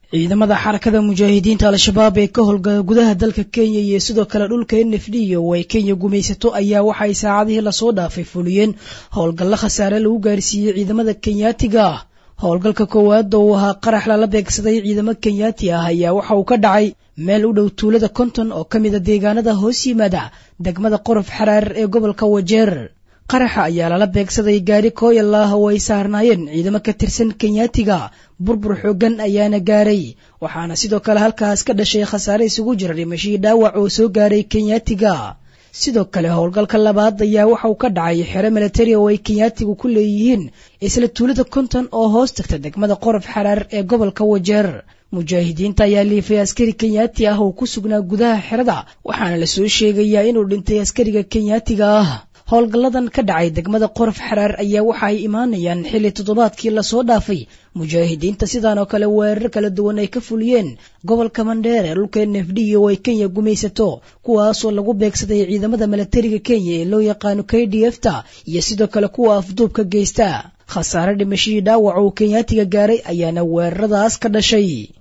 ciidamada xarakada mujaahidiinta al-shabaab ee ka howlgala gudaha dalka kenya iyo sidoo kale dhulka n f d oo ay kenya gumaysato ayaa waxay saacadihii lasoo dhaafay fuliyeen howlgallo khasaare lagu gaarsiiyey ciidamada kenyaatiga ah howlgalka koowaad oo uu ahaa qarax lala beegsaday ciidamo kenyaati ah ayaa waxa uu ka dhacay meel u dhow tuulada konton oo ka mida deegaanada hoos yimaada degmada qorof xaraar ee gobolka wajeer qaraxa ayaa lala beegsaday gaari kooyal ah oo ay saarnaayeen ciidamo ka tirsan kenyaatiga burbur xoogan ayaana gaaray waxaana sidoo kale halkaas ka dhashay khasaare isugu jira dhimashii dhaawac oo soo gaaray kenyaatiga sidoo kale howlgalka labaad ayaa waxa uu ka dhacay xero milatari oo ay kenyaatigu ku leeyihiin isla tuulada konton oo hoos tagta degmada qorof xaraar ee gobolka wajeer mujaahidiinta ayaa liifay askari kenyaati ah oo ku sugnaa gudaha xerada waxaana lasoo sheegayaa inuu dhintay askariga kenyaatiga ah howlgalladan ka dhacay degmada qorof xaraar ayaa waxa ay imaanayaan xilli toddobaadkii lasoo dhaafay mujaahidiinta sidaan oo kale weerar kala duwan ay ka fuliyeen gobolka mandheer ee dhulka n f d oo ay kenya gumaysato kuwaasoo lagu beegsaday ciidamada milatariga kenya ee loo yaqaano k d f ta iyo sidoo kale kuwa afduubka geysta khasaare dhimashadii dhaawac uu kenyaatiga gaaray ayaana weeraradaas ka dhashay